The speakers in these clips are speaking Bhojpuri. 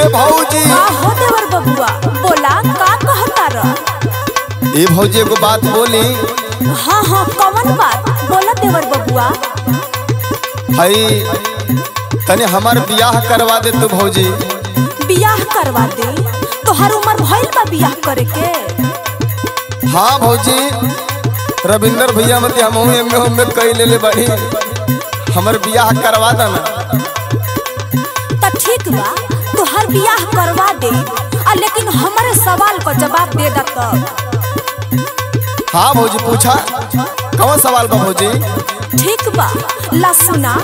भौजी का हो देवर बबुआ बोला का कहता र ए भौजी एगो बात बोली हाँ हाँ कवन बात बोला देवर बबुआ हई तने हमार बियाह करवा दे तू भौजी बियाह करवा दे तोहर उम्र भइल बा बियाह करे के हाँ भौजी रविंदर भैया मत हम एमे उमे कई ले ले बड़ी हमर बियाह करवा देना त ठीक बा तोहर बियाह करवा दे आ लेकिन हमारे सवाल का जवाब दे दा तब हाँ भौजी पूछा कौन सवाल बा भौजी ठीक बा ला सुना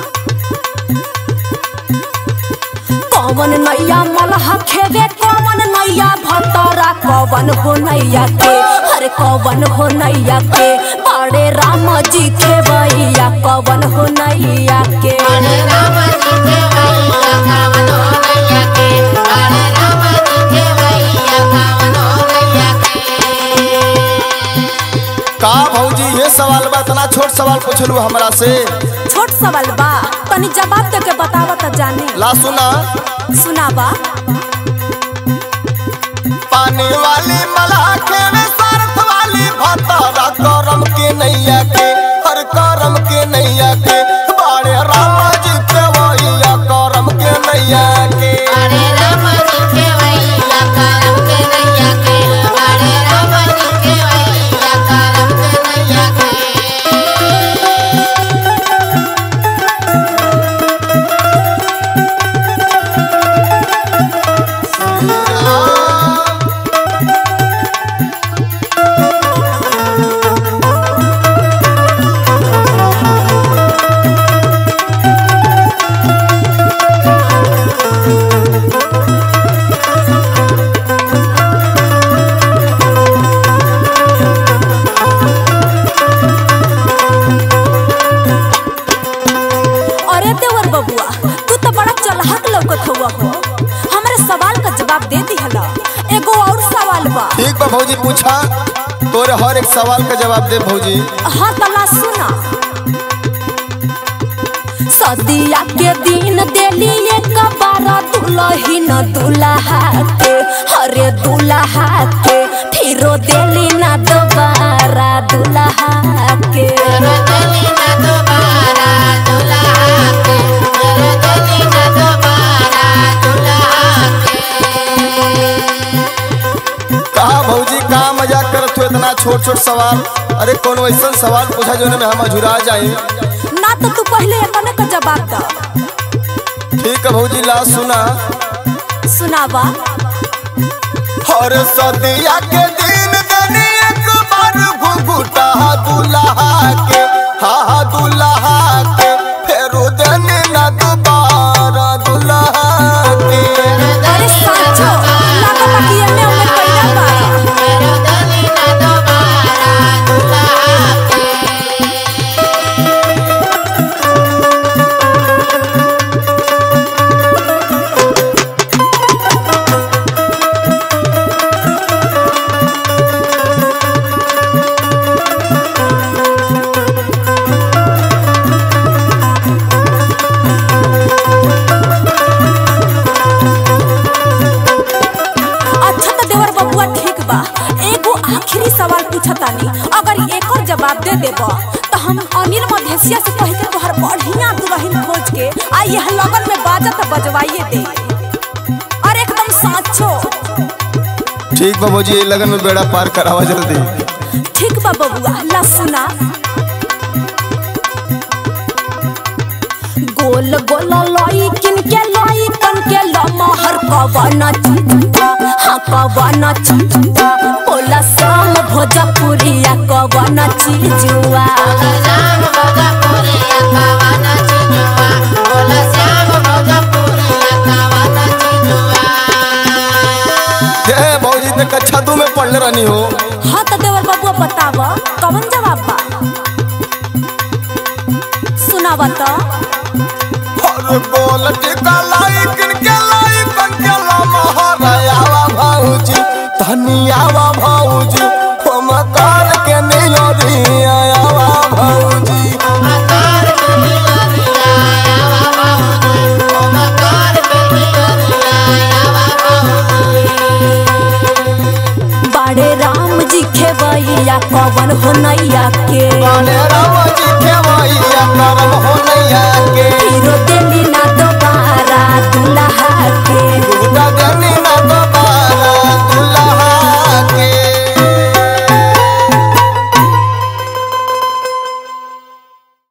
कौन नैया मलहा खेवे कौन नैया भतरा कौन हो नैया के हरे कौन हो नैया के बड़े राम जी के भैया कौन हो नैया के का भौजी ये सवाल बा इतना छोट सवाल पूछलू हमरा से छोट सवाल बा तनी जवाब दे के बतावा त जानी ला सुना सुनावा पानी वाली मलाह के में स्वार्थ वाली भतरा करम के नैया के हर करम के नैया के बाड़े राम जी के वैया करम के नैया के अरे देवर बबुआ तू तो बड़ा चलहक लौकत हुआ हो हमारे सवाल का जवाब दे दिहला एगो और सवाल बा ठीक बा भौजी पूछा तोरे हर एक सवाल का जवाब दे भौजी हाँ तला सुना सदिया के दिन देली एक बार दुलही न दुल्हा के हरे दुल्हा के फिरो देली ना दोबारा दुल्हा के कहा भौजी कहा मजाक करत हो इतना छोट छोट सवाल अरे कौन ऐसा सवाल पूछा जो में हम अझुरा जाए ना तो तू पहले अपने का जवाब द ठीक है भौजी ला सुना सुनावा हर सदिया के दिन दनी एक बार घुघुटा दुल्हा के हा हा दुल्हा के फेरो देने ना दोबारा दुल्हा के अरे साचो लागता कि एमे उमे पहिला बा अच्छा तो देवर बबुआ ठीक बा एगो आखिरी सवाल पूछतानी अगर एकर जवाब दे देब तो हम अनिल मधेसिया से कह के तोहर बढ़िया दुल्हन खोज के आ यह लगन में बाजा तो बजवाइए दे और एकदम साचो ठीक बा भौजी ये लगन में बेड़ा पार करावा जल्दी ठीक बा बबुआ ला सुना गोल गोल लई किन के लई कन के लमहर कवन चिंता हाँ कवन चिंता बोला शाम भोजपुरिया कवन चीजुआ हे भौजी तक कक्षा दू में पढ़ले रहनी हो हाँ तो देवर बबुआ बताव कवन जवाब बा सुनावा तो हर गोल टिका लाई किन के लाई कन के लमहरायावा भौजी धनियावा भौजी हम काल के नहीं दिया